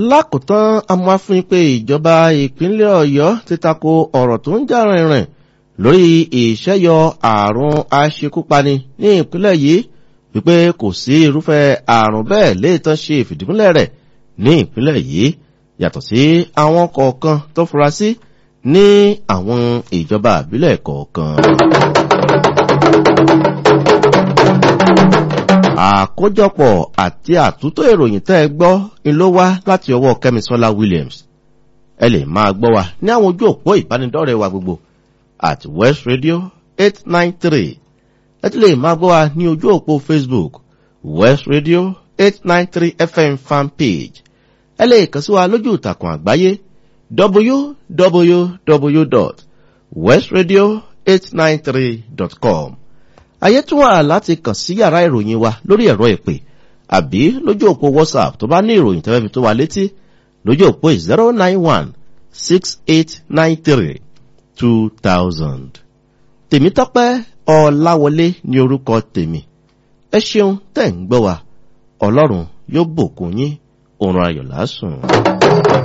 lákòótán amúáfin pé ìjọba ìpínlẹ̀ ọ̀yọ́ ti tako ọ̀rọ̀ tó ń jà rìnrìn lórí ìṣẹ́yọ àrùn aṣekúpani ní ìpínlẹ̀ yìí wípé kò sí irúfẹ́ àrùn bẹ́ẹ̀ léètàn ṣe ìfìdímúlẹ̀ rẹ̀ ní ìpínlẹ̀ yìí yàtọ̀ sí àwọn kọ̀ọ̀kan tó fura sí ní àwọn ìjọba àbílẹ̀ kọ̀ọ̀kan. àkójọpọ̀ àti àtúntò ìròyìn tẹ́ ẹ gbọ́ ni ló wá láti ọwọ́ kẹ́misọ́lá williams ẹ lè máa gbọ́ wa ní àwọn ojú òpó ìbánidọ́rẹ̀ẹ́ wa gbogbo at west radio eight nine three ẹ tún lè máa gbọ́ wa ní ojú òpó facebook west radio eight nine three fm fan page ẹ lè kàn sí wa lójú ìtàkùn àgbáyé www.westradio893.com ayé tún wà láti kàn sí yàrá ìròyìn wa lórí ẹ̀rọ ìpè àbí lójú òpó whatsapp tó bá ní ìròyìn tẹ́fẹ́ fi tó wa létí lójú òpó 09168932000 tèmítọ́pẹ́ ọ̀làwọlé ní orúkọ tèmi ẹ ṣeun tẹ̀ ń gbọ́ wa ọlọ́run yóò bòkun yín òun ayọ̀ lásùn.